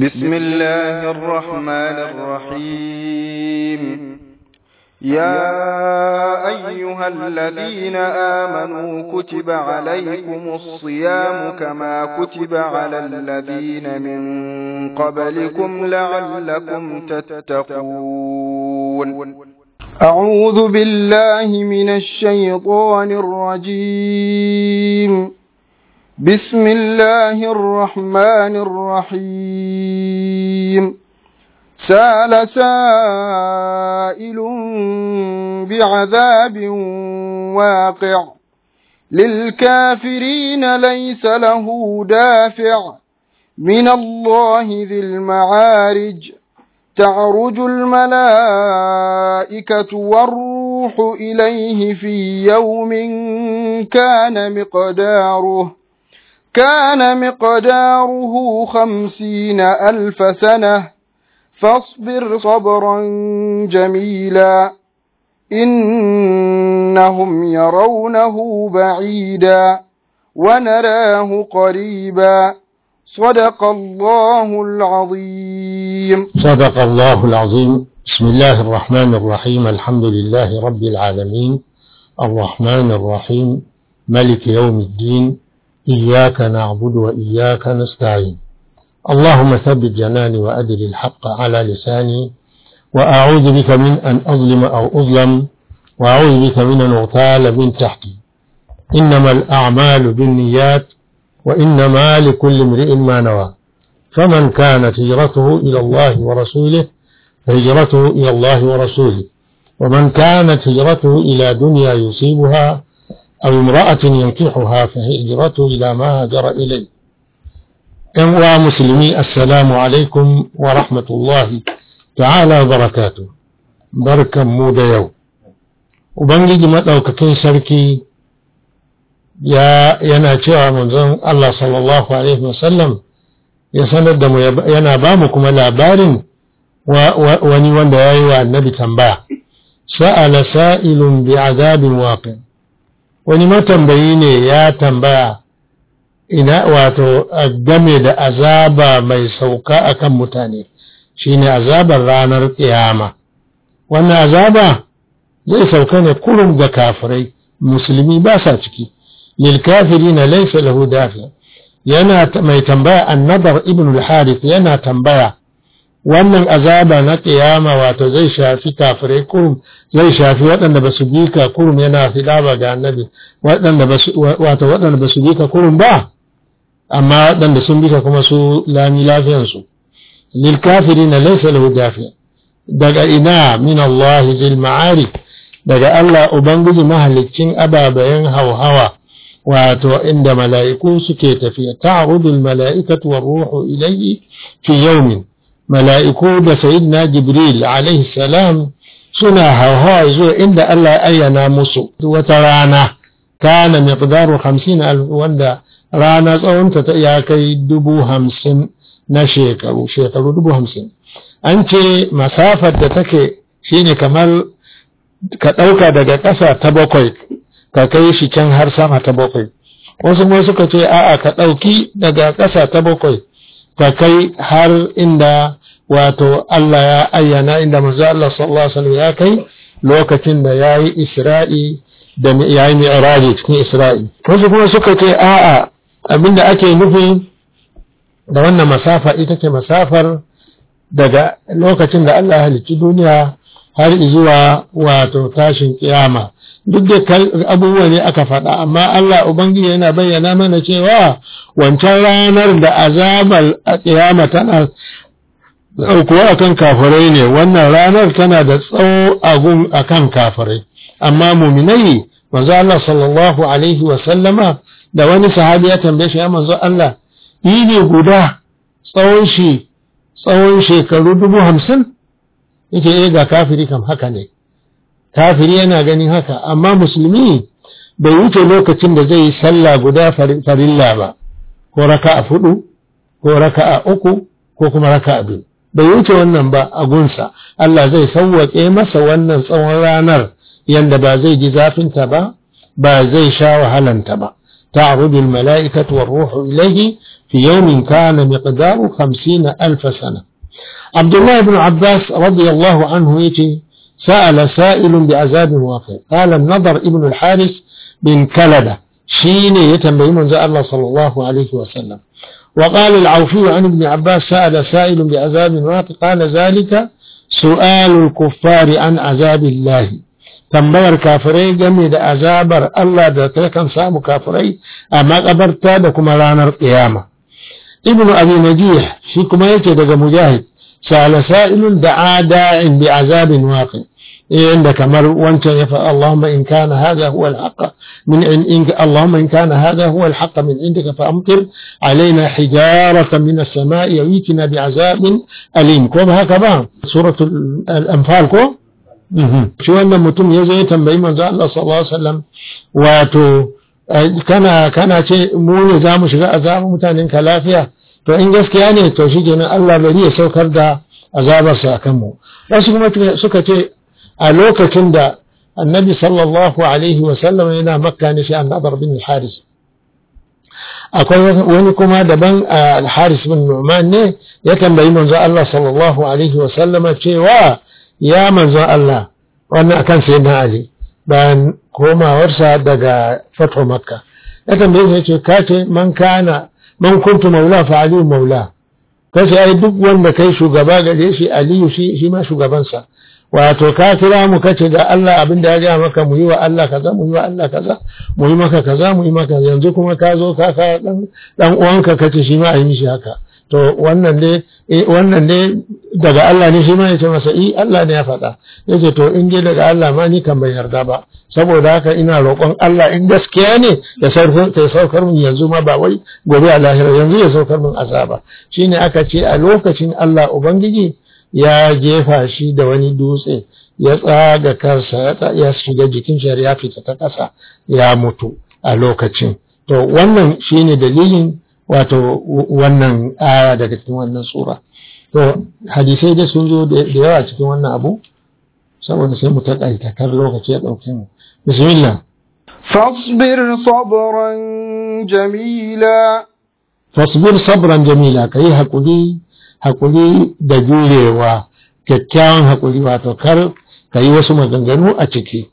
بسم الله الرحمن الرحيم يا أيها الذين آمنوا كتب عليكم الصيام كما كتب على الذين من قبلكم لعلكم تتقون أعوذ بالله من الشيطان الرجيم بسم الله الرحمن الرحيم سال سائل بعذاب واقع للكافرين ليس له دافع من الله ذي المعارج تعرج الملائكة والروح إليه في يوم كان مقداره كان مقداره خمسين ألف سنة فاصبر صبرا جميلا إنهم يرونه بعيدا ونراه قريبا صدق الله العظيم صدق الله العظيم بسم الله الرحمن الرحيم الحمد لله رب العالمين الرحمن الرحيم ملك يوم الدين إياك نعبد وإياك نستعين اللهم ثبت جناني وأدر الحق على لساني وأعوذ بك من أن أظلم أو أظلم وأعوذ بك من أن أغتال من تحتي إنما الأعمال بالنيات وإنما لكل امرئ ما نوى فمن كانت هجرته إلى الله ورسوله فهجرته إلى الله ورسوله ومن كانت هجرته إلى دنيا يصيبها أو امرأة ينكحها فهجرته إلى ما هاجر إليه ‘yan musulmi assalamu alaikum wa rahmatullahi ta'ala barakatu barkan mu da yau ubangiji maɗaukakin sarki ya yana cewa manzon Allah sallallahu alaihi wasallam ya sanar da mu yana ba mu kuma labarin wani wanda ya yi wa annabi tambaya sa'ala sa'ilun bi azabin waqi wani matambayi ne ya tambaya ina wato game da azaba mai sauka akan mutane shine azabar ranar kiyama wannan azaba zai sauka ne kurum ga kafirai musulmi ba sa ciki lil kafirina laysa lahu dafi yana mai tambaya annabar ibn al-harith yana tambaya wannan azaba na kiyama wato zai shafi kafirai kurum zai shafi waɗanda ba su bi ka kurum yana filaba ga annabi waɗanda ba su wato waɗanda ba su bi ka kurum ba amma waɗanda sun bisa kuma su lami lafiyansu lil kafirina laysa lahu dafi daga ina min Allah zil ma'arif daga Allah ubangiji mahaliccin ababayen hauhawa wato inda mala'iku suke tafiya ta'rudul mala'ikatu war ruhu ilayhi fi yawmin mala'iku da sayyidina jibril alaihi salam suna hauhawa zuwa inda Allah ya ayyana musu wata rana kana miqdaru 50 wanda rana tsawonta ta ya kai dubu hamsin na shekaru shekaru dubu hamsin an ce masafar da take shine kamar ka ɗauka daga ƙasa ta bakwai ka kai shi can har sama ta bakwai wasu kuma suka ce a'a ka ɗauki daga ƙasa ta bakwai ka kai har inda wato Allah ya ayyana inda manzo Allah sallallahu alaihi wasallam ya kai lokacin da yayi Isra'i da yayi Mi'raji cikin Isra'i wasu kuma suka ce a'a abinda ake nufi da wannan masafa ita ce masafar daga lokacin da Allah ya halicci duniya har zuwa wato tashin kiyama duk da abubuwa ne aka faɗa amma Allah Ubangiji yana bayyana mana cewa wancan ranar da azabar a kiyama tana ɗaukuwa akan kafirai ne wannan ranar tana da tsawo agun akan kafirai amma muminai manzo Allah sallallahu alaihi wa sallama da wani sahabi ya tambaye shi ya manzo Allah yi ne guda tsawon shi tsawon shekaru dubu hamsin yake eh ga kafiri kam haka ne kafiri yana ganin haka amma musulmi bai wuce lokacin da zai yi sallah guda farilla ba ko raka'a fudu ko raka'a uku ko kuma raka'a biyu bai wuce wannan ba a gunsa Allah zai sauwaƙe masa wannan tsawon ranar yanda ba zai ji zafinta ba ba zai sha wahalanta ba تعرج الملائكة والروح إليه في يوم كان مقداره خمسين ألف سنة عبد الله بن عباس رضي الله عنه يتي سأل سائل بعذاب واقع قال النضر ابن الحارث بن كلبة شين يتنبي من الله صلى الله عليه وسلم وقال العوفي عن ابن عباس سأل سائل بعذاب واقع قال ذلك سؤال الكفار عن عذاب الله tambayar kafirai game da azabar Allah da ta kan samu kafirai a makabarta da kuma ranar ƙiyama. Ibn Abi Najih shi kuma yake daga Mujahid, sa'ala sa'ilun da ada'in bi azabin waqi inda kamar wancan ya faɗa Allahumma in kana hadha huwa al-haqq min in Allahumma in kana hadha huwa al-haqq min indika fa amtir alaina hijaratan min as-sama'i yawitina bi azabin alim ko ba haka ba suratul al-anfal ko shi wannan mutum ya zo ya tambayi manzo Allah sallallahu alaihi wasallam wato kana kana ce mu ne za mu shiga azabin mutanen ka lafiya to in gaskiya ne to shi kenan Allah bari ya saukar da azabarsa a kanmu wasu kuma suka ce a lokacin da annabi sallallahu alaihi wasallam yana makka ne shi annabar bin haris akwai wani kuma daban al-haris bin nu'man ne ya tambayi manzo Allah sallallahu alaihi wasallama cewa ya manzon Allah wannan akan sai na Ali bayan komawarsa daga fatwa makka ya tambaye shi yace ka ce man kana man kuntu maula fa aliyu maula ka ce ai duk wanda kai shugaba gare shi aliyu shi shi ma shugabansa wato ka kira mu kace da Allah abin da ya ga maka mu yi wa Allah kaza mu yi wa Allah kaza mu yi maka kaza mu yi maka yanzu kuma ka zo ka ka dan dan uwanka kace shi ma a yi shi haka to wannan ne wannan ne daga Allah ne shi ma ya ce masa i Allah ne ya faɗa yace to in dai daga Allah ma ni kan bai yarda ba saboda haka ina roƙon Allah in gaskiya ne ya saukar ya saukar min yanzu ma ba wai gobe a lahira yanzu ya saukar min azaba shine aka ce a lokacin Allah ubangiji ya jefa shi da wani dutse ya tsaga kansa ya shiga jikin shi ya fita ta ƙasa ya mutu a lokacin to wannan shine dalilin wato wannan aya daga cikin wannan sura to hadisai da sun zo da yawa cikin wannan abu saboda sai mu taƙaita kar lokaci ya ɗauke mu bismillah فاصبر صبرا جميلا fasbir sabran jamila kai hakuri hakuri da jurewa kyakkyawan hakuri wato kar ka yi wasu maganganu a ciki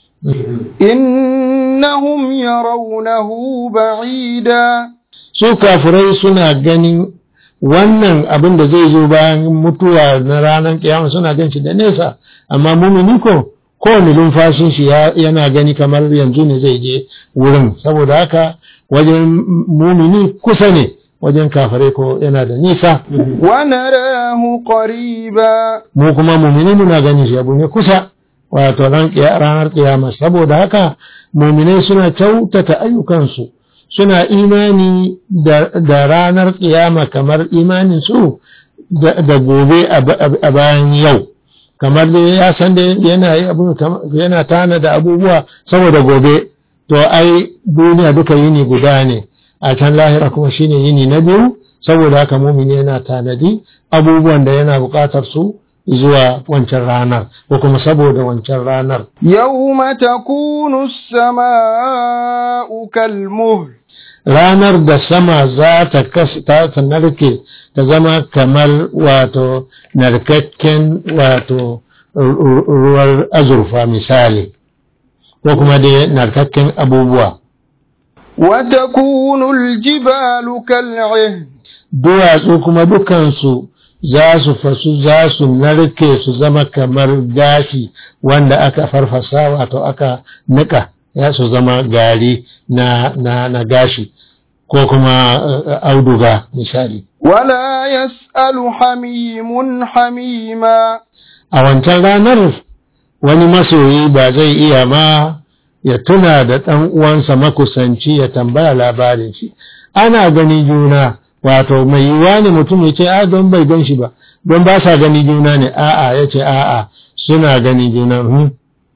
إنهم يرونه بعيدا su kafirai suna ganin wannan abin da zai zo bayan mutuwa na ranar kiyama suna gan shi da nesa amma mumini ko kowane lumfashin shi yana gani kamar yanzu ne zai je wurin saboda haka wajen mumini kusa ne wajen kafirai ko yana da nisa ونراه قريبا mu kuma mumini muna gani shi abu ne kusa wato ran kiya- ranar kiyama saboda haka muminai suna kyautata ayyukansu suna imani da, da ranar kiyama kamar imanin su da, da gobe a ba- a bayan yau kamar da ya san da yana yi abu yana tana da abubuwa saboda gobe to ai duniya duka yini guda ne a can lahira kuma shine yini na biyu saboda haka mumini yana tanadi abubuwan da yana buƙatar su zuwa wancan ranar ko kuma saboda wancan ranar يوم تكون السماء كالمهل ranar da sama za ta kas- ta ta narke ta zama kamar wato narkakken wato ru- ru- ruwar azurfa misali ko kuma dai narkakken abubuwa وتكون الجبال كالعهن duwatsu kuma dukansu za su fasu za su narke su zama kamar gashi wanda aka farfasa wato aka nika ya su zama gari na, na, na gashi ko kuma eh, auduga misali ولا يسأل حميم حميما a wancan ranar wani masoyi ba zai iya ma ya tuna da ɗan uwansa makusanci ya tambaya labarin shi ana gani juna wato mai yiwuwa ne mutum ya ce a don bai gan shi ba don ba sa gani juna ne a'a ya ce a'a suna gani juna hmm.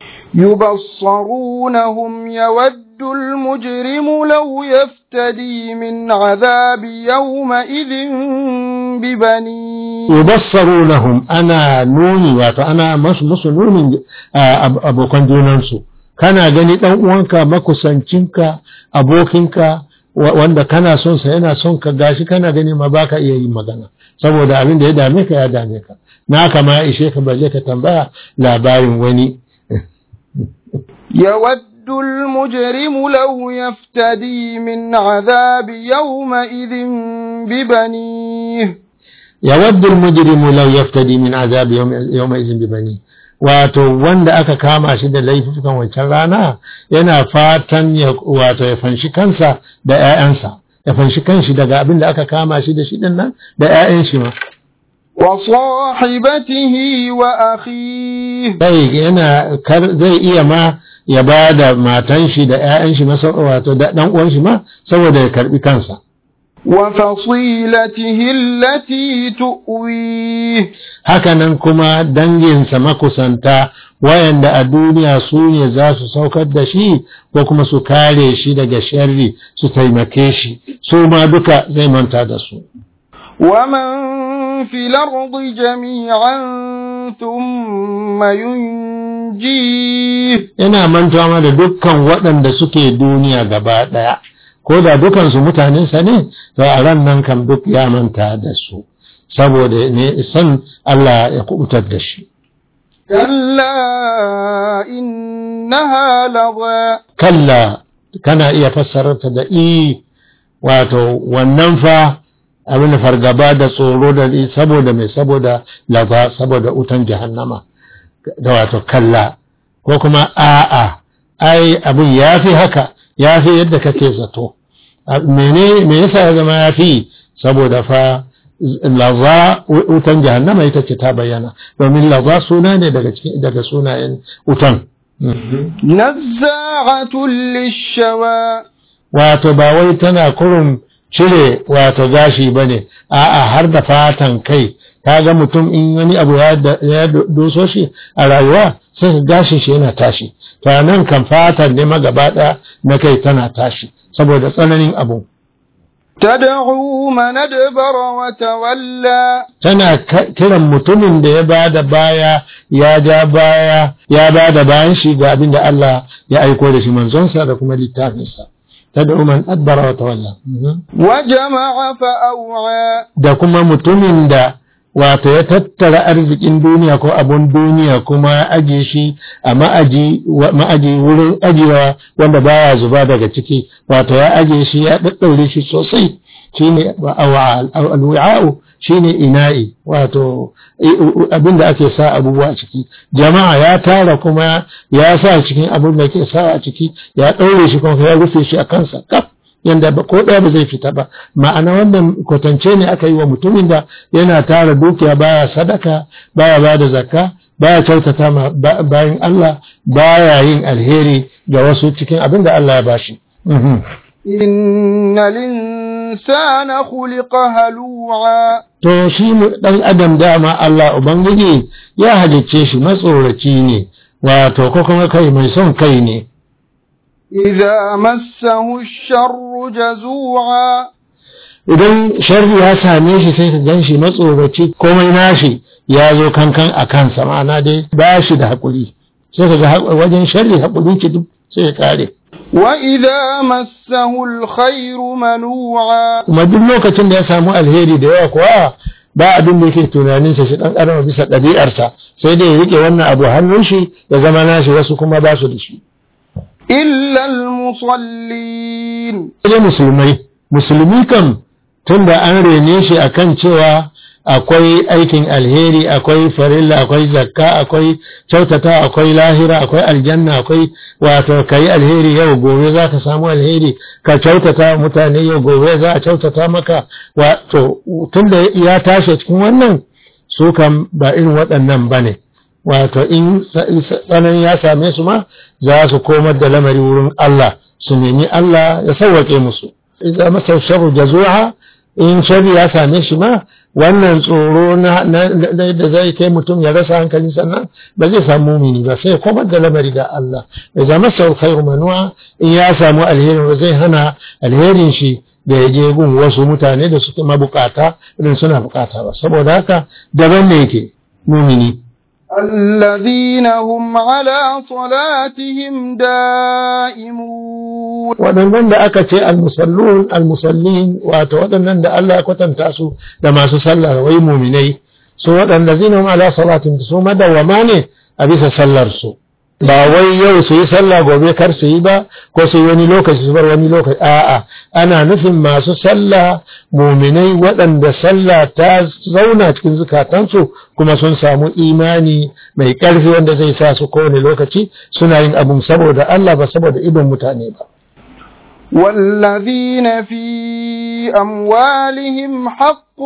يبصرونهم يود المجرم لو يفتدي من عذاب يومئذ ببنيه yubassarunahum ana nuni wato ana masu musu nunin ah, ab- abokan junansu kana gani ɗan uwanka makusancinka abokinka wanda kana son sa yana son ka gashi kana gani ma baka iya yin magana saboda abin da ya dame ka ya dame ka na kama ya ishe ka balle ka tambaya labarin wani يود المجرم لو يفتدي من عذاب يومئذ ببنيه يود المجرم لو يفتدي من عذاب يوم يومئذ ببنيه wato wanda aka kama shi da laifukan wancan rana yana fatan ya wato ya fanshi kansa da ƴaƴansa ya fanshi kanshi daga abin da aka kama shi da shi din nan da ƴaƴan shi ma wa sahibatihi wa akhihi sai yana zai iya ma ya ba da matan shi da ƴaƴan shi masa wato da dan uwan shi ma saboda ya karbi kansa wa fasilatihi allati tu'wi hakanan kuma danginsa makusanta wayanda a duniya su ne za su saukar da shi ko kuma su kare shi daga sharri su taimake shi su ma duka zai manta da su ومن في الأرض جميعا ثم ينجيه yana mantawa da dukkan waɗanda suke duniya gaba ɗaya ko da dukansu mutanensa ne to a ran nan kam duk ya manta da su saboda ne san Allah ya kubutar da shi كلا إنها لظى kalla kana iya fassararta da i wato wannan fa abin da fargaba da tsoro da saboda mai saboda laza saboda utan jahannama da wato kalla ko kuma a'a ai abin ya fi haka ya fi yadda kake zato mene me yasa ya zama ya fi saboda fa laza wutan jahannama ita ce ta bayyana domin laza suna ne daga cikin daga sunayen wutan نزاعة للشوى wato ba wai tana kurun cire wato gashi bane a'a har da fatan kai kaga mutum in wani abu ya doso shi a rayuwa sai ka gashi shi yana tashi to nan kan fatan ne magaba ɗaya na kai tana tashi saboda tsananin abu تدعو من أدبر وتولى tana kiran mutumin da ya bada baya ya ja baya ya bada bayan shi ga abin da Allah ya aiko da shi manzonsa da kuma littafinsa tad'u man adbara wa tawalla وجمع فأوعى da kuma mutumin da wato ya tattara arzikin duniya ko abun duniya kuma ya aje shi a ma'aji ma'aji wurin ajiyewa wanda baya zuba daga ciki wato ya aje shi ya daddaure shi sosai shine alwi'a'u shine ina'i wato abin da ake sa abubuwa a ciki jama'a ya tara kuma ya sa cikin abin da ke sa a ciki ya ɗaure shi kuma ya rufe shi a kansa kaf yanda ko ɗaya ba zai fita ba ma'ana wannan kwatance ne aka yi wa mutumin da yana tara dukiya baya sadaka baya ba da zakka baya kyautata ma bayan Allah baya yin alheri ga wasu cikin abin da Allah ya bashi إن الإنسان خلق هلوعا to shi ɗan adam dama Allah ubangiji ya halicce shi matsoraci ne wato ko kuma kai mai son kai ne إذا مسه الشر جزوعا idan sharri ya same shi sai ka gan shi matsoraci komai nashi ya zo kankan a kansa ma'ana dai ba shi da haƙuri sai ka ga wajen sharri haƙuri ki duk sai ya kare وإذا مسه الخير منوعا kuma duk lokacin da ya samu alheri da yawa kuwa ba abin da yake tunaninsa shi ɗan ƙarama bisa ɗabi'arsa sai dai ya riƙe wannan abu hannun shi ya zama nashi wasu kuma ba su da shi إلا المصلين sai musulmai musulmi kam tun da an rene shi akan cewa akwai aikin alheri akwai farilla akwai zakka akwai kyautata akwai lahira akwai aljanna akwai wato kai alheri yau gobe za ka samu alheri ka kyautata mutane yau gobe za a kyautata maka wato tun da ya tashi cikin wannan su kam ba irin waɗannan ba ne wato in tsanani ya same su ma za su komar da lamari wurin Allah su nemi Allah ya sauwaƙe musu idan masa sharru jazuha in sharri ya same shi ma wannan tsoro na da zai kai mutum ya rasa hankali sannan ba zai samu mumini ba sai komar da lamari ga Allah idan masa khairu manuwa in ya samu alherin ba zai hana alherin shi da ya je gun wasu mutane da suke mabukata irin suna bukata ba saboda haka daban ne yake mumini الذين هم على صلاتهم دائمون waɗannan da aka ce almusallun almusallin wato waɗannan da Allah ya kwatanta su da masu sallah wai muminai su waɗanda zinahum ala salatin su madawama ne a bisa sallar su ba wai yau su yi sallah gobe kar su yi ba ko su yi wani lokaci su bar wani lokaci a'a ana nufin masu sallah muminai waɗanda sallah ta zauna cikin zukatansu kuma sun samu imani mai ƙarfi wanda zai sa su kowane lokaci suna yin abun saboda Allah ba saboda idon mutane ba والذين في أموالهم حق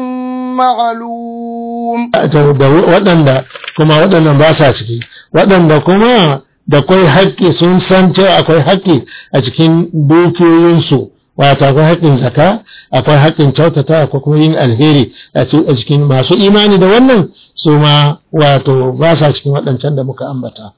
معلوم da waɗanda kuma waɗannan ba sa ciki waɗanda kuma da kwai haƙƙi sun san cewa akwai haƙƙi a cikin dukiyoyinsu wato akwai haƙƙin zaka akwai haƙƙin kyautata akwai kuma yin alheri a cikin masu imani da wannan su ma wato ba sa cikin waɗancan da muka ambata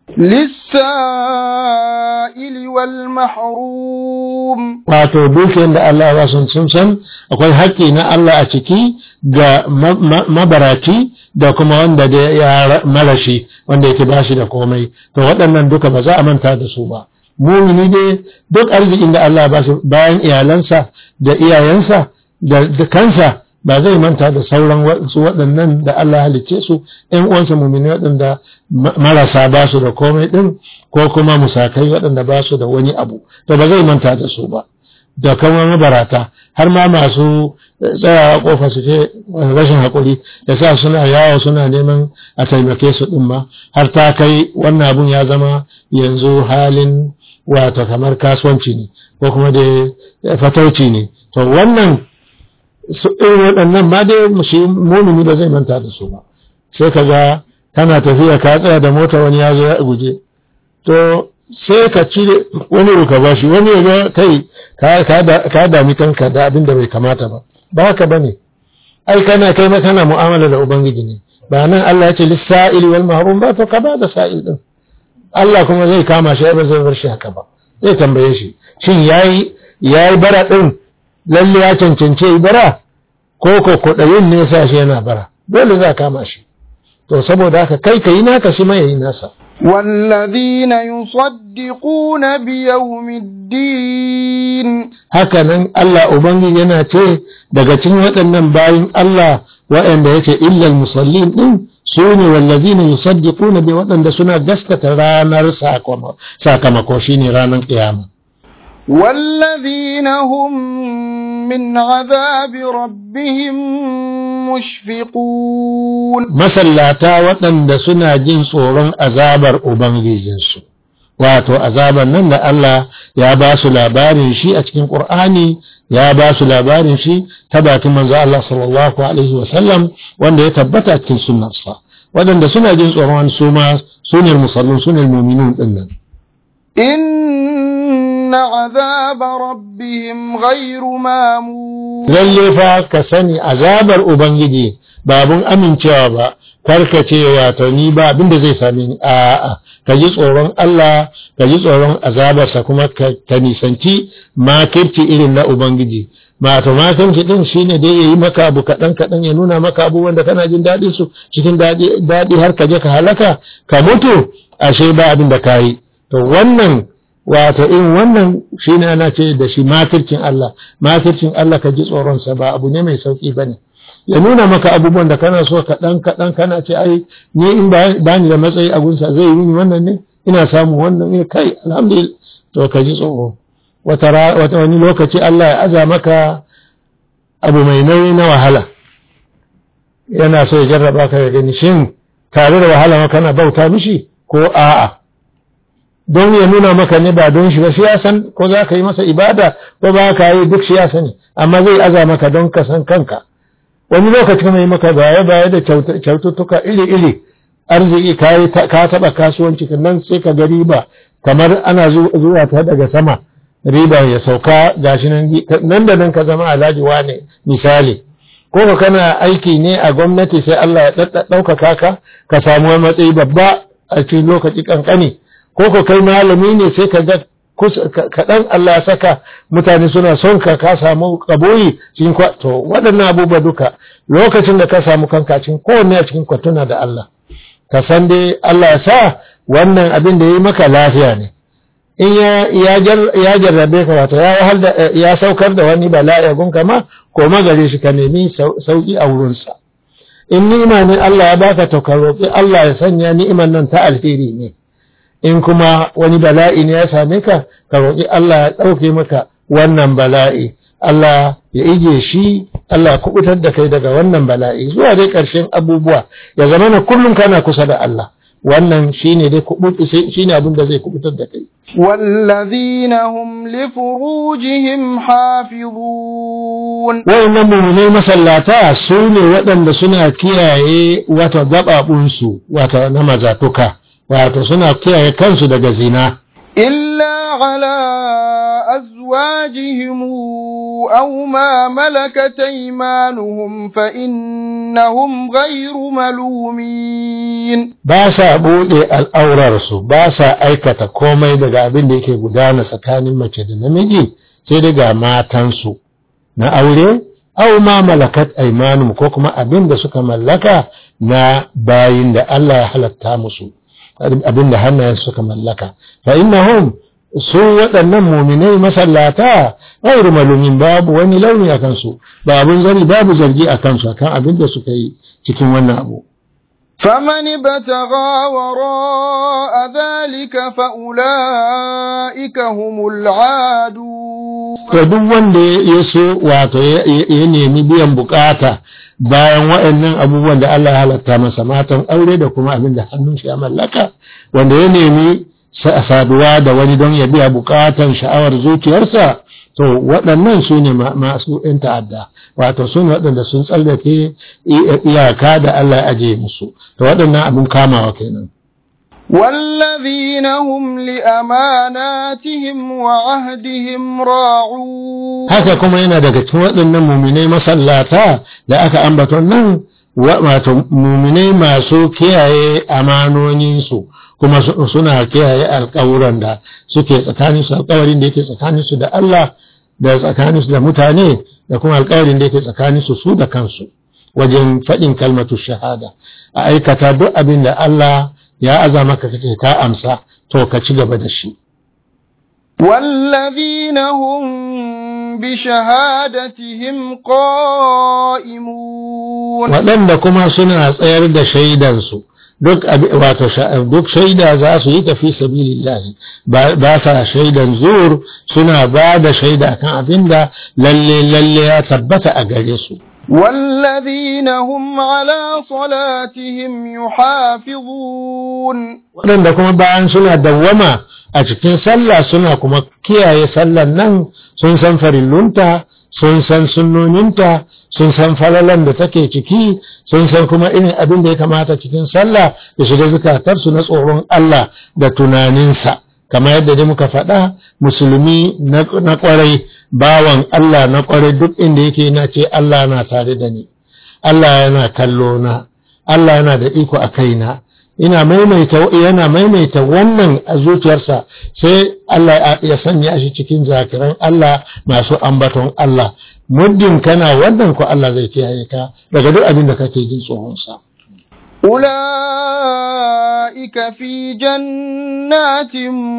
للسائل والمحروم wato dukiyar da Allah ba sun sun san akwai haƙƙi na Allah a ciki ga mabaraci da kuma wanda da ya marashi wanda yake bashi da komai to waɗannan duka ba za a manta da su ba mumini dai duk arzikin da Allah ba su bayan iyalansa da iyayensa da kansa ba zai manta da sauran wasu waɗannan da Allah halicce su ‘yan uwansa mumini waɗanda marasa ba su da komai ɗin ko kuma musakai waɗanda ba su da wani abu to ba zai manta da su ba da kuma mabarata har ma masu tsayawa kofa su ce rashin haƙuri da sa suna yawo suna neman a taimake su ɗin ma har ta kai wannan abun ya zama yanzu halin wato kamar kasuwanci ne ko kuma da fatauci ne to wannan irin waɗannan ma dai shi mumini ba zai manta da su ba sai ka ga kana tafiya ka tsaya da mota wani ya zo ya guje to sai ka cire wani ruka ba shi wani ya ga kai ka dami kanka da abin da bai kamata ba ba haka ba ne ai kana kai ma kana mu'amala da ubangiji ne ba nan Allah ya ce lissa'il wal mahrum ba to ka ba da sa'il din Allah kuma zai kama shi ba zai bar shi haka ba zai tambaye shi shin yayi yayi bara din lalle ya cancance yi bara ko ko kudayin ne sa shi yana bara dole za kama shi to saboda haka kai ka yi naka shi ma yayi nasa والذين يصدقون بيوم الدين haka nan Allah Ubangiji yana ce daga cikin waɗannan bayin Allah waɗanda yake illal musallin ɗin su ne wallazina yusaddiquna bi waɗanda suna gaskata ranar sakamako shine ranar ƙiyama. والذين هم من عذاب ربهم مشفقون masallata waɗanda suna jin tsoron azabar Ubangijinsu. Wato, azabar nan da Allah ya ba su labarin shi a cikin ƙur'ani ya ba su labarin shi ta bakin manzo Allah sallallahu Alaihi wasallam wanda ya tabbata cikin sunnarsa. Waɗanda suna jin tsoron su ma sunar musallin sunar muminun ɗin nan. إن عذاب ربهم غير مامون Lalle fa ka sani azabar Ubangiji babun amincewa ba, karka ce wato ni ba abin da zai same ni a'a ka ji tsoron Allah ka ji tsoron azabarsa kuma ka nisanci makirci irin na Ubangiji mato makirci din shine dai yayi maka abu kaɗan kaɗan ya nuna maka abubuwan da kana jin daɗi su cikin daɗi har ka je ka halaka ka mutu ashe ba abin da ka yi to wannan wato in wannan shi ne ana ce da shi makircin Allah makircin Allah ka ji tsoronsa ba abu ne mai sauƙi ba ne ya nuna maka abubuwan da kana so kaɗan kaɗan kana ce ai ni in ba ni da matsayi a gunsa zai yi wannan ne ina samu wannan ne kai alhamdulillah to ka ji tsoro wata wani lokaci Allah ya aza maka abu mai nauyi na wahala yana so ya jarraba ka ya gani shin tare da wahala ma kana bauta mishi ko a'a don ya nuna maka ne ba don shi ba shi ya san ko za ka yi masa ibada ko ba ka yi duk shi ya sani amma zai aza maka don ka san kanka wani lokaci kuma yi maka baya baya da kyaututtuka iri iri arziki ka taɓa kasuwanci nan sai ka ga riba kamar ana zuwa ta daga sama riba ya sauka gashi nan nan da nan ka zama alhaji wane misali ko ka kana aiki ne a gwamnati sai Allah ya ɗaukaka ka ka samu wani matsayi babba a cikin lokaci kankani ko ko kai malami ne sai ka ga kaɗan Allah ya saka mutane suna son ka ka samu kaboyi cikin to waɗannan abubuwa duka lokacin da ka samu kanka cikin kowanne a cikin kwatuna da Allah ka san dai Allah ya sa wannan abin da ya yi maka lafiya ne in ya jarrabe ka wato ya wahal da ya saukar da wani bala'i gunka ma ko magare shi ka nemi sauki a wurinsa in ni'ima ne Allah ya baka to ka roƙi Allah ya sanya ni'iman nan ta alheri ne in kuma wani bala'i ne ya same ka ka roƙi Allah ya ɗauke maka wannan bala'i Allah ya ije shi Allah ya kubutar da kai daga wannan bala'i zuwa dai ƙarshen abubuwa ya zama na kullum kana kusa da Allah wannan shine dai shine abin da zai kubutar da kai والذين هم لفروجهم حافظون wayannan mummunai masallata su ne waɗanda suna kiyaye wata gaɓaɓunsu wata na mazatuka wato suna kiyaye kansu daga zina إلا على أزواجهم أو ما ملكت أيمانهم فإنهم غير ملومين ba sa buɗe al'aurarsu ba sa aikata komai daga abin da yake gudana tsakanin mace da namiji sai daga matansu na aure au ma malakat aimanum ko kuma abin da suka mallaka na bayin da Allah ya halatta musu abin da hannayen suka mallaka fa innahum su waɗannan muminai masallata ghairu malumin babu wani launi a kansu ba abin zari babu zargi a kansu akan abin da suka yi cikin wannan abu فمن ابتغى وراء ذلك فأولئك هم العادون to duk wanda ya so wato ya nemi biyan bukata bayan waɗannan abubuwan da Allah ya halatta masa matan aure da kuma abin da hannun shi ya mallaka wanda ya nemi saduwa da wani don ya biya bukatan sha'awar zuciyarsa to waɗannan su ne masu ‘yan ta'adda wato su ne waɗanda sun tsallake iyaka da Allah ya aje musu to waɗannan abin kamawa kenan والذين هم لأماناتهم وعهدهم راعون haka kuma yana daga cikin waɗannan muminai masallata da aka ambaton nan wato muminai masu kiyaye amanoninsu kuma suna kiyaye alƙawuran da suke tsakaninsu alƙawarin da yake tsakaninsu da Allah da tsakaninsu da mutane da kuma alƙawarin da yake tsakaninsu su da kansu wajen faɗin kalmatu shahada a aikata duk abin da Allah ya aza maka kace ka amsa to ka ci gaba da shi والذين هم بشهادتهم قائمون waɗanda kuma suna tsayar da shaidansu duk wato duk shaida za su yi tafi sabilillahi ba sa shaidan zur suna ba da shaida kan abinda lalle lalle ya tabbata a gare su والذين هم على صلاتهم يحافظون waɗanda kuma bayan suna dawwama a cikin sallah suna kuma kiyaye sallan nan sun san farillunta sun san sunnoninta sun san falalan da take ciki sun san kuma irin abin da ya kamata cikin sallah da shiga zukatarsu na tsoron Allah da tunaninsa kamar yadda dai muka faɗa musulmi na ƙwarai bawan Allah na ƙwarai duk inda yake na ce Allah na tare da ni Allah yana kallo na Allah yana da iko a kaina ina maimaita yana maimaita wannan a zuciyarsa sai Allah ya sanya shi cikin zakiran Allah masu ambaton Allah muddin kana wannan ko Allah zai kiyaye ka daga duk abin da kake jin tsoron sa أولئك في جنات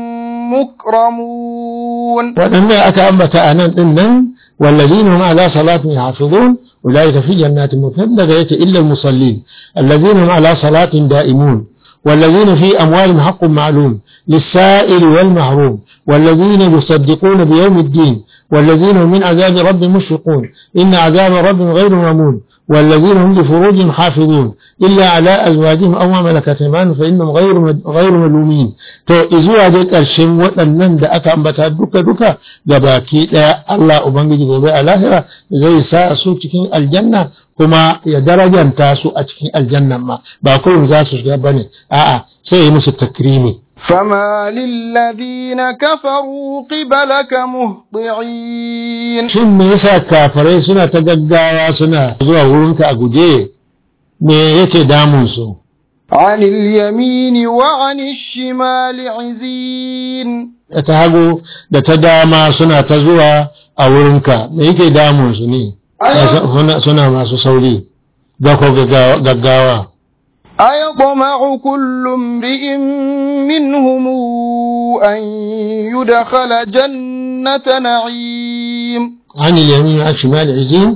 مكرمون waɗanda aka ambata a nan ɗin nan والذين هم على صلاتهم يحافظون أولئك في جنات مكرمون daga yake إلا المصلين الذين هم على صلاة دائمون والذين في أموالهم حق معلوم للسائل والمحروم والذين يصدقون بيوم الدين والذين هم من عذاب رب مشفقون إن عذاب رب غير مامون والذين هم لفروجهم حافظون إلا على أزواجهم أو ما ملكت أيمانهم فإنهم غير غير ملومين to izuwa dai ƙarshen waɗannan da aka ambata duka duka da baki ɗaya Allah Ubangiji gobe a lahira zai sa su cikin aljanna kuma ya darajanta su a cikin aljannan ma ba kullum za su shiga bane a'a sai yi musu takrimi فما للذين كفروا قبلك مهطعين shin me yasa kafirai suna ta gaggawa suna zuwa wurinka a guje me yake damun su عن اليمين وعن الشمال عزين da ta hagu da ta dama suna ta zuwa a wurinka me yake damun su ne suna, suna masu sauri da ko gaggawa أيطمع كل امرئ منهم أن يدخل جنة نعيم عن اليمين عن شمال عزين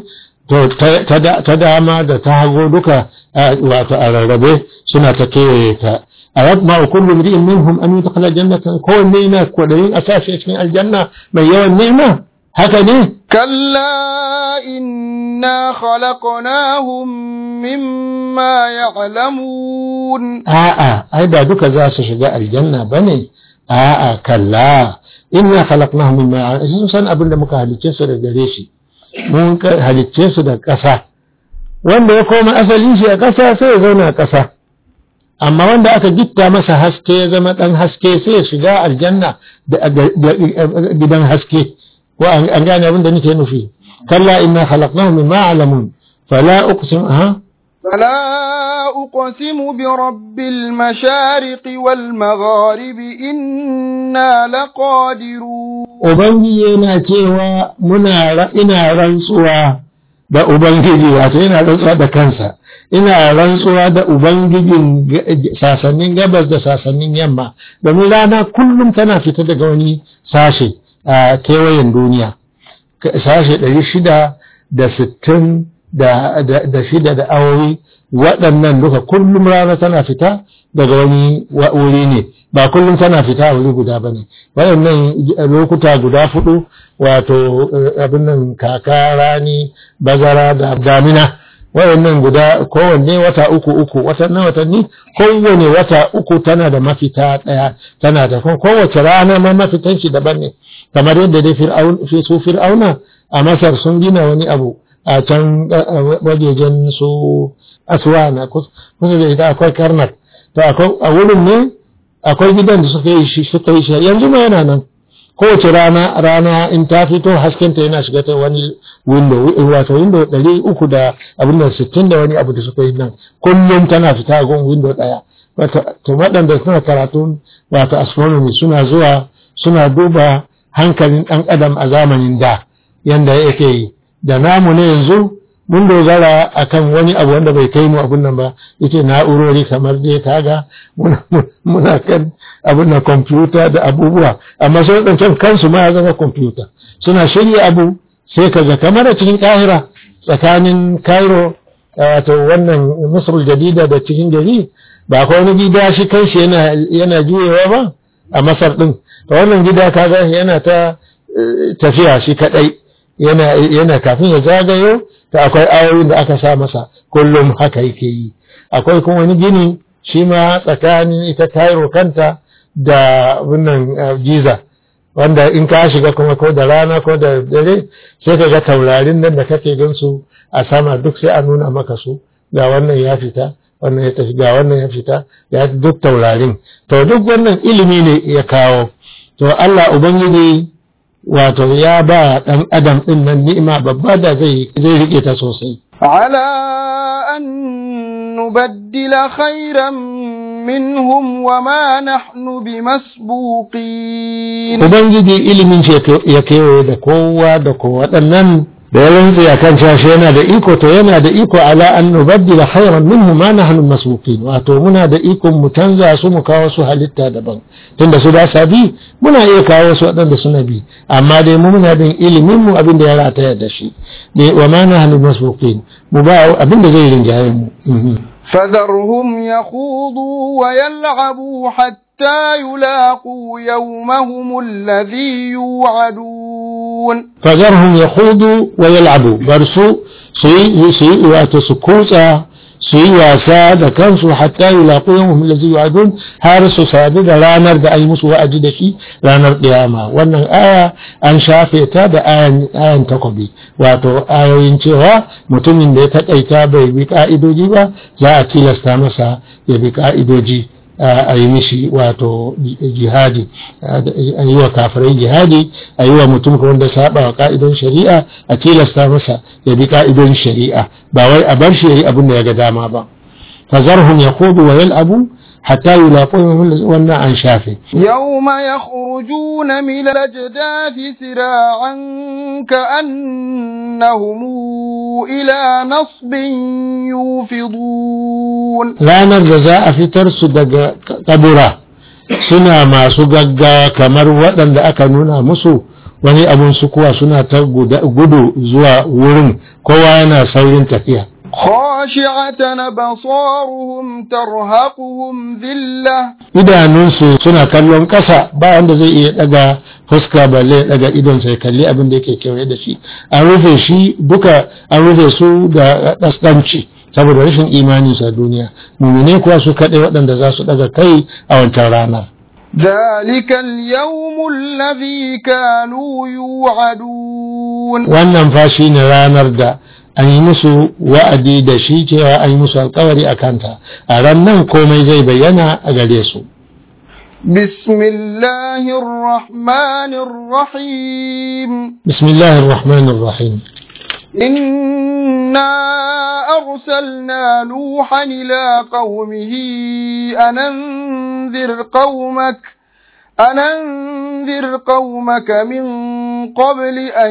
ta dama da ta hago duka wato a rarrabe suna ta kewaye ta a yadda kullu mri'in minhum an yudkhala jannatan kowanne yana kwadayin a sashi cikin aljanna mai yawan ni'ima haka ne كلا إنا خلقناهم مما يعلمون a'a ai ba duka za su shiga aljanna bane a'a kalla inna khalaqnahum mimma sun san abin da muka halicce su da gare shi mun halicce su da ƙasa wanda ya koma asalin shi a ƙasa sai ya zauna a ƙasa amma wanda aka gitta masa haske ya zama ɗan haske sai ya shiga aljanna da gidan haske ko an gane abin da nake nufi kalla inna khalaqnahum mimma alamun fala uqsim ha فلا أقسم برب المشارق والمغارب إنا لقادرون ubangiji yana cewa muna ina rantsuwa da ubangiji wato yana rantsuwa da kansa ina rantsuwa da ubangijin sasannin gabas da sasannin yamma domin rana kullum tana fita daga wani sashe a kewayen duniya sashe ɗari shida da sittin da shida da awowi waɗannan duka kullum rana tana fita daga wani wuri ne ba kullum tana fita a wuri guda ba ne waɗannan lokuta guda fudu wato abin nan kaka rani bazara da damina waɗannan guda kowanne wata uku uku watannan watanni kowane wata uku tana da mafita ɗaya tana da kowace rana ma mafitan shi daban ne kamar yadda dai fi su fir'auna a masar sun gina wani abu a can wajejen su aswana kusa da ita akwai karnak to a wurin ne akwai gidan da suka yi shi suka yi shi yanzu ma yana nan kowace rana rana in ta fito haskenta yana shiga ta wani window wato window ɗari uku da abin da sittin da wani abu da suka yi nan kullum tana fita a gun window ɗaya to waɗanda suna karatu wato astronomy suna zuwa suna duba hankalin ɗan adam a zamanin da yanda yake yi da namu ne yanzu mun dogara akan wani abu wanda bai kai mu abun nan ba yake na'urori kamar dai kaga muna kan abun nan kwamfuta da abubuwa amma sai ɗancan kansu ma ya zama kwamfuta suna shirya abu sai ka ga kamar a cikin kahira tsakanin cairo wato wannan misrul jadida da cikin gari ba akwai wani gida shi kanshi yana yana juyewa ba a masar din wannan gida kaga yana ta tafiya shi kadai yana yana kafin ya zagayo ta akwai ayoyin da aka sa masa kullum haka yake yi akwai kuma wani gini shi ma tsakanin ita Cairo kanta da wannan Giza wanda in ka shiga kuma ko da rana ko da dare sai ka ga taurarin nan da kake gan su a sama duk sai a nuna maka su ga wannan ya fita wannan ya tafi ga wannan ya fita ya duk taurarin to duk wannan ilimi ne ya kawo to Allah ubangiji wato ya ba ɗan adam ɗin nan ni'ima babba da zai zai rike ta sosai على أن نبدل خيرا منهم وما نحن بمسبوقين ubangiji ilimin shi ya kewaye da kowa da kowa waɗannan da ya rantse a kan cashe yana da iko to yana da iko ala an nubaddila khairan minhu ma nahnu masbuqin wato muna da iko mu canza su mu kawo su halitta daban tunda su ba sa bi muna iya kawo su waɗanda suna bi amma dai mu muna da ilimin mu abin da ya rataya da shi ne wa ma nahnu masbuqin mu ba abin da zai rinjaye mu فذرهم يخوضوا ويلعبوا حتى يلاقوا يومهم الذي يوعدون فذرهم يخوضوا ويلعبوا برسو سي سي واتسكوتا سي واسا da kansu hatta yulaqu yawmhum allazi yu'adun har su sadu da ranar da ayi musu wa'adi da shi ranar kiyama wannan aya an shafe ta da ayan ayan takobi wato ayoyin cewa mutumin da ya takaita bai bi ka'idoji ba za a tilasta masa ya bi ka'idoji a yi mishi wato jihadi a yi wa kafirai jihadi a yi wa mutum wanda saba wa ka'idon shari'a a tilasta masa ya bi ka'idon shari'a ba wai a bar shi ya yi abin da ya ga dama ba fazarhum yaqudu wa yal'abu hatta yulaqu wannan an shafe يوم يخرجون من الأجداث سراعا كأنهم إلى نصب يوفضون ranar da za a fitar su daga kabura suna masu gaggawa kamar waɗanda aka nuna musu wani abun su kuwa suna ta gudu zuwa wurin kowa yana saurin tafiya خاشعة أبصارهم ترهقهم ذلة idanunsu suna kallon ƙasa ba wanda zai iya daga fuska balle ya daga idon sai kalli abin da yake kewaye da shi an rufe shi duka an rufe su da ɗasɗanci saboda rashin imani sa duniya mumine kuwa su kaɗai waɗanda za su daga kai a wancan ranar ذلك اليوم الذي كانوا يوعدون wannan fa shi ne ranar da an yi musu wa'adi da shi cewa an yi musu alkawari a kanta a ran nan komai zai bayyana a gare su بسم الله الرحمن الرحيم بسم الله الرحمن الرحيم إنا أرسلنا نوحا إلى قومه أن أنذر قومك أن أنذر قومك من قبل أن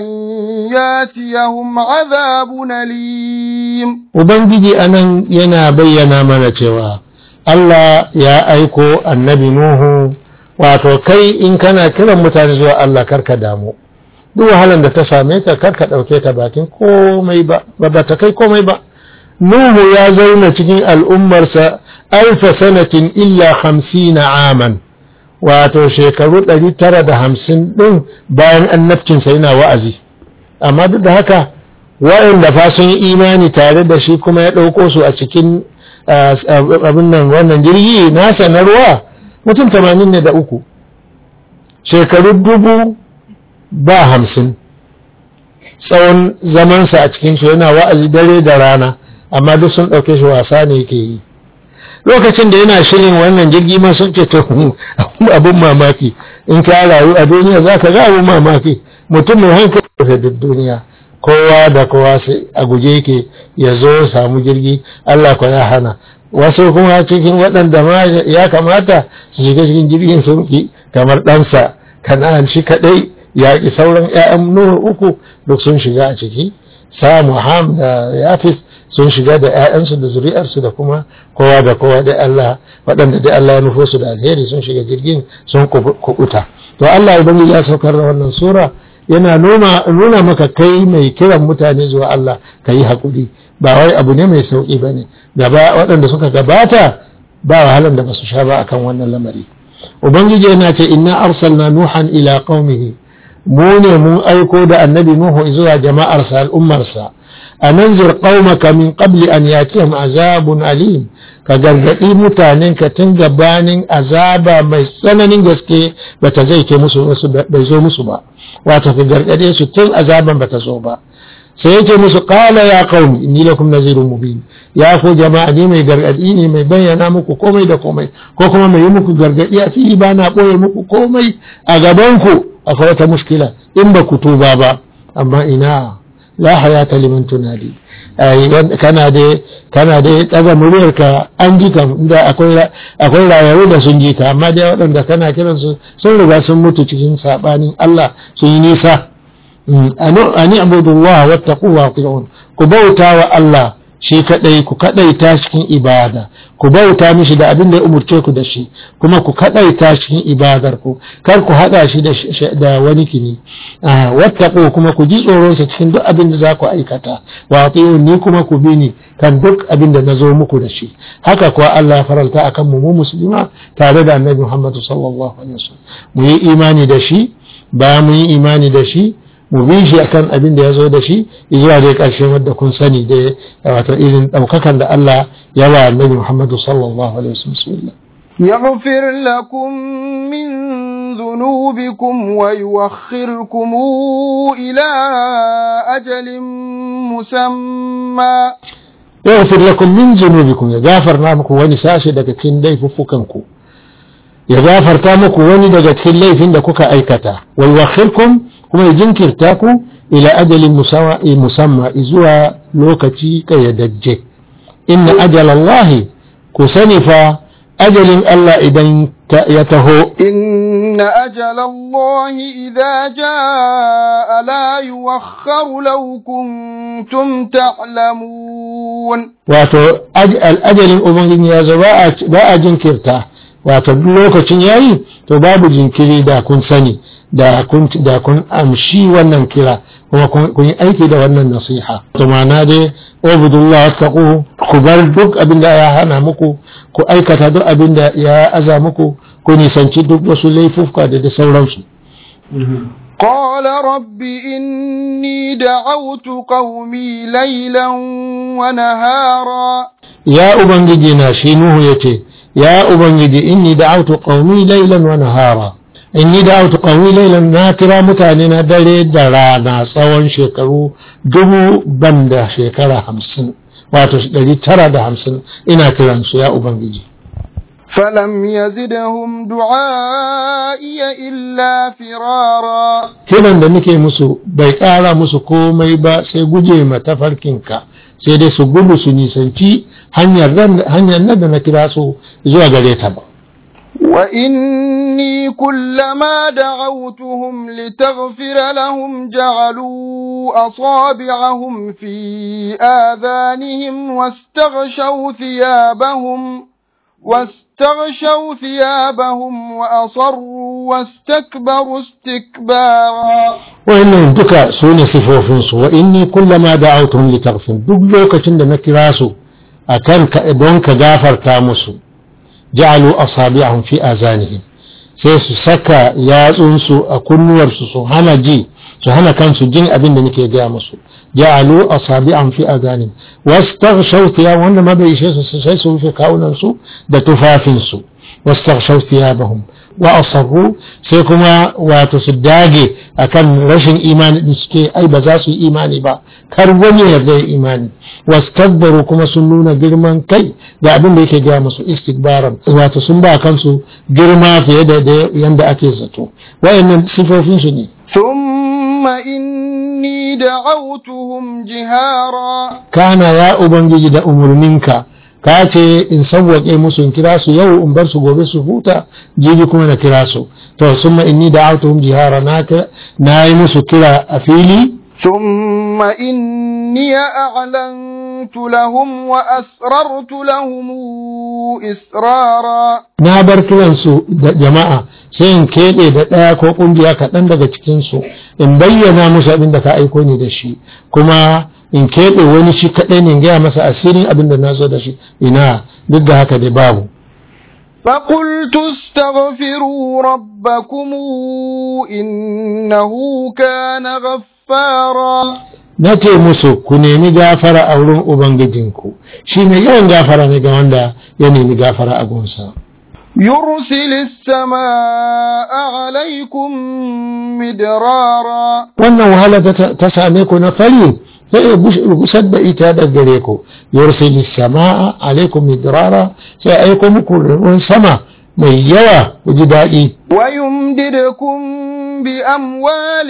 ياتيهم عذاب أليم Ubangiji anan yana bayyana mana cewa Allah ya aiko annabi Nuhu wato kai in kana kiran mutane zuwa Allah karka damu duk wahalar da ta same ka karka ɗauke ta bakin komai ba ba ta kai komai ba Nuhu ya zauna cikin al'ummarsa alfa sanatin illa hamsina aman wato shekaru ɗari tara da hamsin ɗin bayan annabcinsa yana wa'azi amma duk da haka wa'inda fa sun yi imani tare da shi kuma ya ɗauko su a cikin abin nan wannan jirgi nasa na ruwa mutum tamanin ne da uku shekaru dubu ba hamsin tsawon zamansa a cikin shi yana wa'azi dare da rana amma duk sun ɗauke shi wasa ne yake yi lokacin da yana shirin wannan jirgi ma sun ce to abin mamaki in ka rayu a duniya za ka ga abin mamaki mutum mai hankali da duk duniya kowa da kowa sai a guje yake ya zo samu jirgi Allah ko ya hana wasu kuma cikin waɗanda ma ya kamata su shiga cikin jirgin sun ki kamar ɗansa kana'an shi kaɗai ya ki sauran 'ya'yan nuhu uku duk sun shiga a ciki samu ham da yafis sun shiga da 'ya'yansu da zuri'arsu da kuma kowa da kowa da Allah waɗanda da Allah ya nufo su da alheri sun shiga jirgin sun kubuta to Allah ubangiji ya saukar da wannan sura yana nuna maka kai mai kiran mutane zuwa Allah ka yi haƙuri ba wai abu ne mai sauƙi ba ne gaba waɗanda suka gabata ba wahalan da ba su sha ba akan wannan lamari ubangiji yana ce inna arsalna nuhan ila qaumihi mu ne mun aiko da annabi nuhu zuwa jama'arsa al'ummarsa a nanzir qaumaka min qabli an yatihim azabun alim ka gargadi mutanen ka tun gabanin azaba mai tsananin gaske bata zai ke musu bai zo musu ba wato ka gargade su tun azaban bata zo ba sai yake musu qala ya qaumi inni lakum nazirun mubin ya ku jama'a ni mai gargadi ne mai bayyana muku komai da komai ko kuma mai yi muku gargadi a fili ba na boye muku komai a gaban ku akwai wata mushkila in ba ku tuba ba amma ina la hayata liman tunadi kana da kana da daga muryarka an ji kam inda akwai akwai rayaru da sun ji ka amma dai waɗanda kana kiran su sun riga sun mutu cikin sabanin Allah sun yi nisa ani abudullah wattaqu wa ati'un ku bauta wa Allah shi kadai ku kadaita cikin ibada ku bauta mishi da abin da ya umurce ku da shi kuma ku kadaita cikin ibadar ku kar ku hada shi da wani kini wattaqu kuma ku ji tsoron sa cikin duk abin da za ku aikata wa ati'un ni kuma ku bi ni kan duk abin da nazo muku da shi haka kuwa Allah ya faralta akan mu mu musulma tare da Annabi Muhammad sallallahu alaihi wasallam mu yi imani da shi ba mu yi imani da shi mu bi shi akan abin da ya zo da shi zuwa dai ƙarshen wadda kun sani da wato irin ɗaukakan da Allah ya wa annabi Muhammadu sallallahu alaihi wasallam bismillah يغفر لكم من ذنوبكم ويوخركم إلى أجل مسمى يغفر لكم من ذنوبكم يا غافر نامكم وني ساشي daga cikin laifuffukanku ya gafarta muku wani daga cikin laifin da kuka aikata wa yuwakhirkum kuma ya jinkirta ku ila ajalin musamma zuwa lokaci kayyadajje inna ajalallahi ku sani fa ajalin Allah idan ya taho إن أجل الله إذا جاء لا يوخر لو كنتم تعلمون wato ajalin ubangiji ya zo ba a jinkirta wato duk lokacin yayi to babu jinkiri da kun sani da kun da kun amshi wannan kira kuma kun yi aiki da wannan nasiha to ma'ana dai ubudullah taqu ku bar duk abin da ya hana muku ku aikata duk abin da ya aza muku ku nisanci duk wasu laifufka da da sauransu قال رب إني دعوت قومي ليلا ونهارا ya ubangiji na shi nuhu yace ya ubangiji inni da'awtu qaumi laylan wa nahara inni da'awtu qaumi laylan na kira mutane na dare da rana tsawon shekaru dubu banda shekara hamsin wato ɗari tara da hamsin ina kiransu ya ubangiji فلم يزدهم دعائي إلا فرارا kiran da nake musu bai ƙara musu komai ba sai guje ma tafarkinka sai dai su gudu su nisanci hanyar nan da na kira su zuwa gare ta ba وإني كلما دعوتهم لتغفر لهم جعلوا أصابعهم في آذانهم واستغشوا ثيابهم واستغشوا ثيابهم وأصروا واستكبروا استكبارا wa'annan duka su ne sifofinsu wa inni kullama da'awtuhum litaghfir duk lokacin da na kira su akan ka don ka gafarta musu ja'alu asabi'ahum fi azanihim sai su saka yatsunsu a kunnuwarsu su hana ji su hana kansu jin abin da nake gaya musu ja'alu asabi'ahum fi azanihim wastaghshaw thiyab wanda ma bai ishe su sai su rufe kawunan su da tufafin su wastaghshaw thiyabahum wa asarru sai kuma wato su dage akan rashin imani din suke ai ba za su yi imani ba kar wani ya zai imani wastakbaru kuma sun nuna girman kai da abin da yake gaya musu istikbaran wato sun ba kansu girma fiye da yanda ake zato wayannan sifofin su ne ثم إني دعوتهم جهارا kana ya ubangiji da umurninka ka ce in sauwaƙe musu in kira su yau in bar su gobe su huta jibi kuma na kira su to summa inni da'awtuhum jihara na na yi musu kira a fili ثم إني أعلنت لهم وأسررت لهم إسرارا na bar kiransu da jama'a sai in keɓe da ɗaya ko ƙungiya kaɗan daga cikinsu in bayyana musu abin da ka aiko ni da shi kuma in keɓe wani shi kaɗai ne in gaya masa asirin abin da na zo da shi ina duk da haka dai babu فقلت استغفروا ربكم إنه كان غفارا na ce musu ku nemi gafara a wurin ubangijinku shi ne yawan gafara ne ga wanda ya nemi gafara a gunsa يرسل السماء عليكم مدرارا wannan wahala ta- ta same ku na fari sai ya gusar da ita da gare ku yursilis samaa alaikum midrara sai aiko muku ruwan sama mai yawa ku ji daɗi ويمددكم بأموال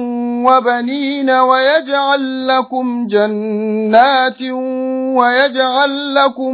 وبنين ويجعل لكم جنات ويجعل لكم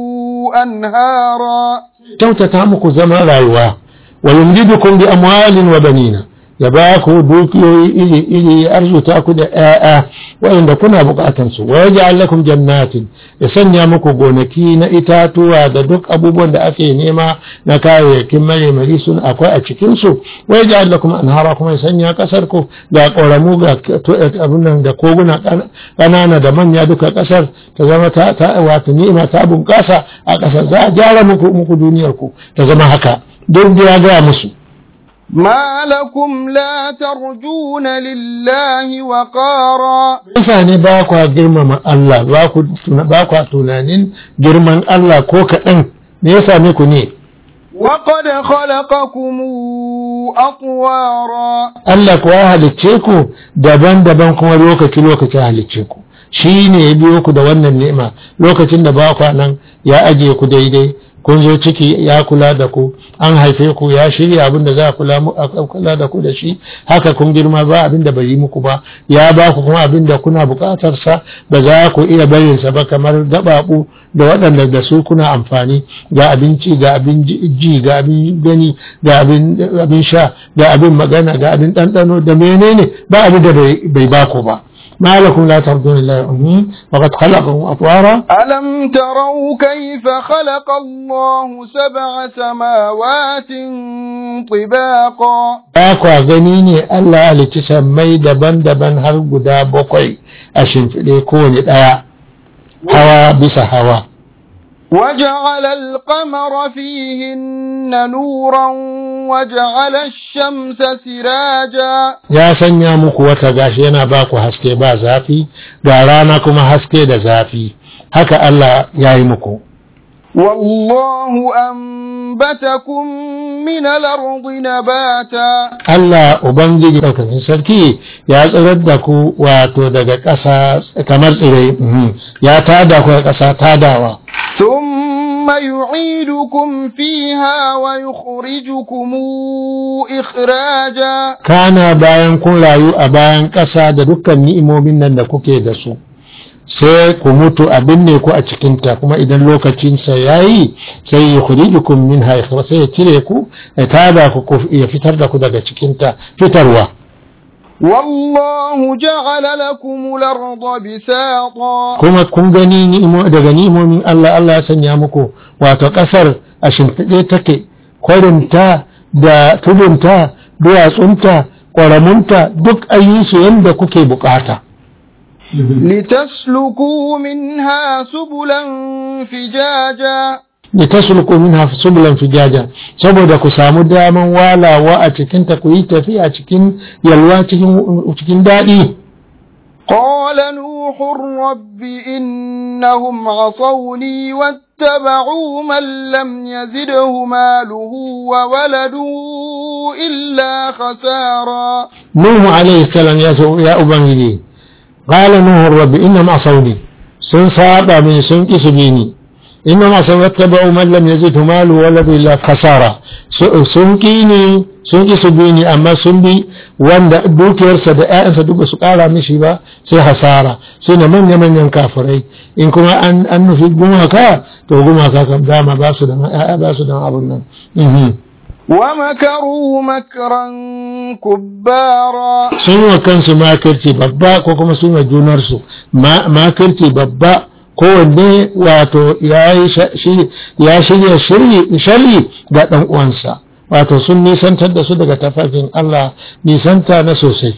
أنهارا kyautata muku zama rayuwa wa yumdidukum bi amwalin wa banina ya ba ku dukiyoyi iri iri ya arzuta ku da ƴaƴa waɗanda kuna buƙatan su wa yaj'al lakum jannatin ya sanya muku gonaki na itatuwa da duk abubuwan da ake nema na kayayyakin maremari sun akwai a cikin su wa yaj'al lakum anhara kuma ya sanya kasar ku ga ƙoramu ga abin nan da koguna ƙanana da manya duka kasar ta zama ta ta wato ni'ima ta bunƙasa a ƙasar za a gyara muku muku duniyar ku ta zama haka duk da ya gaya musu ما لكم لا ترجون لله وقارا mutane ba kwa girmama Allah ba ku ba kwa tunanin girman Allah ko kaɗan me ya same ku ne وقد خلقكم أطوارا Allah kuwa ya halicce ku daban-daban kuma lokaci-lokaci halicce ku shi ne ya biyo ku da wannan ni'ima lokacin da ba kwa nan ya ajiye ku daidai kun zo ciki ya kula da ku an haife ku ya shirya abin da za a kula mu- a kula da ku da shi haka kun girma ba abin da bai yi muku ba ya ba ku kuma abin da kuna buƙatar sa ba za ku iya barin sa ba kamar gababu da waɗanda da su kuna amfani ga abinci ga abin ji ji, ga abin gani ga abin abin sha ga abin magana ga abin ɗanɗano da menene ba abin da bai bai ba ku ba ما لكم لا ترجون الله أمين وقد خلقكم أطوارا ألم تروا كيف خلق الله سبع سماوات طباقا ba kwa gani ne Allah halicci sammai daban-daban har guda bakwai a shimfiɗe kowane ɗaya hawa bisa hawa وجعل القمر فيهن نورا وجعل الشمس سراجا ya sanya muku wata gashi yana ba ku haske ba zafi ga rana kuma haske da zafi haka Allah ya yi muku والله أنبتكم من الأرض نباتا Allah Ubangiji ɗaukakin sarki ya tsirar da ku wato daga ƙasa kamar tsirai mhm. ya tada ku da ƙasa tadawa ثم يعيدكم فيها ويخرجكم إخراجا kana bayan kun rayu a bayan ƙasa da dukkan ni'imomin nan da kuke da su sai ku mutu a binne ku a cikinta kuma idan lokacinsa ya yi sai ya kurijukum min haifar sai ya cire ku ya tada ku ku- ya fitar da ku daga cikinta fitarwa والله جعل لكم الأرض بساطا kuma kun gani ni'imo daga ni'imomin Allah Allah ya sanya muku wato ƙasar a shimfiɗe take kwarinta da tudunta duwatsunta ƙwaramunta duk ayyusu yadda kuke bukata لتسلكوا منها سبلا فجاجا litasluku minha subulan fijaja saboda ku samu daman walawa a cikin ta ku yi tafiya cikin yalwa cikin cikin daɗi قال نوح رب إنهم عصوني واتبعوا من لم يزده ماله وولده إلا خسارا nuhu alaihi salam ya so ya ubangiji qala nuhu rabbi innam asawni sun saba min sun ki su bi ni innam asaw wattaba'u man lam yazidhu malu waladu illa khasara Su- sun ki ni sun ki su bi ni amma sun bi wanda dukiyarsa da ƴaƴansa duk ba su ƙara mishi ba sai hasara su ne manya manyan kafirai in kuma an an nufi gumaka to gumaka kam dama ba su da ƴaƴa ba su da abun nan Mhm. ومكروا مكرا كبارا sun wa kansu makirci babba ko kuma sun wa junarsu Ma- makirci babba kowanne wato ya yi sha- shi- ya shirya shiryi- sharri ga ɗan uwansa wato sun nisantar da su daga tafarkin Allah nisanta na sosai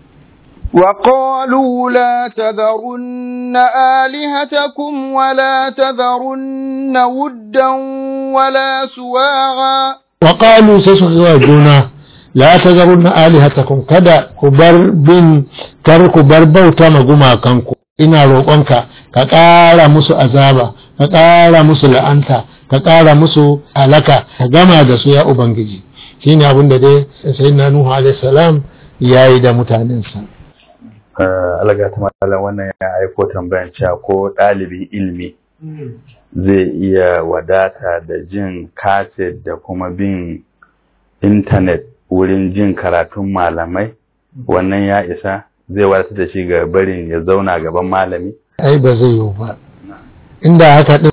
وقالوا لا تذرن آلهتكم ولا تذرن ودا ولا سواعا وقالوا سيسوا جونا لا تذرن آلهتكم كذا كبر بن كر كبر بوتا مغما كانكو ina roƙonka ka ƙara musu azaba ka ƙara musu la'anta ka ƙara musu halaka ka gama da su ya ubangiji shine abin da dai sayyidina nuhu alaihi salam yayi da mutanensa alaga ta malam wannan ya aiko tambayan cewa ko ɗalibin ilimi zai iya wadata da jin kaset da kuma bin intanet wurin jin karatun malamai wannan ya isa zai wadatar da shi ga barin ya zauna gaban malami ai ba zai yiwu ba inda haka din